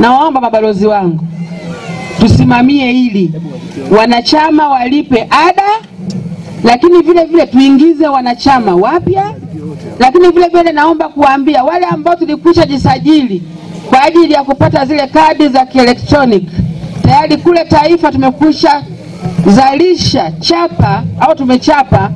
nawaomba mabalozi wangu tusimamie hili, wanachama walipe ada, lakini vile vile tuingize wanachama wapya, lakini vile vile naomba kuwaambia wale ambao tulikwisha jisajili kwa ajili ya kupata zile kadi za kielektroniki, tayari kule Taifa tumekwisha zalisha chapa au tumechapa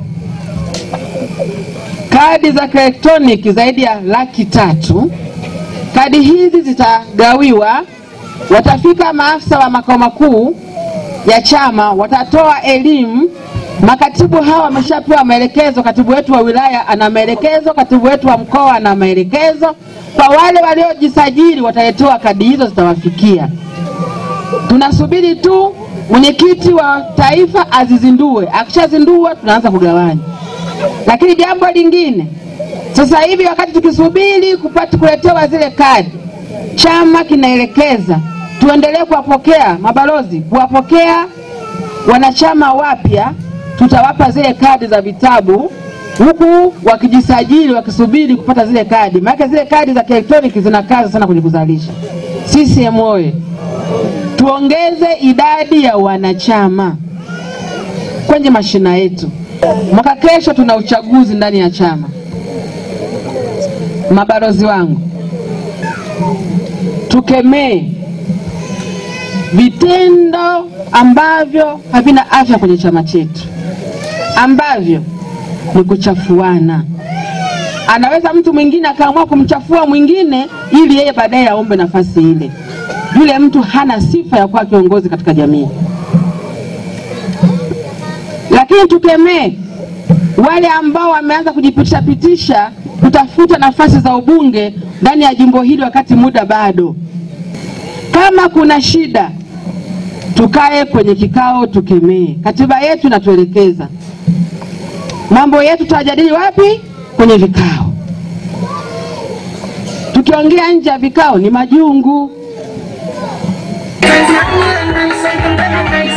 kadi za kielektroniki zaidi ya laki tatu. Kadi hizi zitagawiwa, watafika maafisa wa makao makuu ya chama, watatoa elimu. Makatibu hawa wameshapewa maelekezo, katibu wetu wa wilaya ana maelekezo, katibu wetu wa mkoa ana maelekezo. Kwa wale waliojisajili wataletewa kadi hizo, zitawafikia. Tunasubiri tu mwenyekiti wa taifa azizindue, akishazindua tunaanza kugawanya. Lakini jambo lingine, sasa hivi wakati tukisubiri kupata kuletewa zile kadi, chama kinaelekeza tuendelee kuwapokea mabalozi, kuwapokea wanachama wapya. Tutawapa zile kadi za vitabu huku wakijisajili, wakisubiri kupata zile kadi, maana zile kadi za kielektroniki zina kazi sana kwenye kuzalisha. CCM oye! Tuongeze idadi ya wanachama kwenye mashina yetu. Mwaka kesho tuna uchaguzi ndani ya chama. Mabalozi wangu, tukemee vitendo ambavyo havina afya kwenye chama chetu, ambavyo ni kuchafuana. Anaweza mtu mwingine akaamua kumchafua mwingine ili yeye baadaye aombe nafasi ile. Yule mtu hana sifa ya kuwa kiongozi katika jamii. Lakini tukemee wale ambao wameanza kujipitisha pitisha kutafuta nafasi za ubunge ndani ya jimbo hili wakati muda bado. Kama kuna shida, tukae kwenye kikao, tukemee. Katiba yetu inatuelekeza mambo yetu tutajadili wapi? Kwenye vikao. Tukiongea nje ya vikao ni majungu. Nice, nice, nice, nice, nice.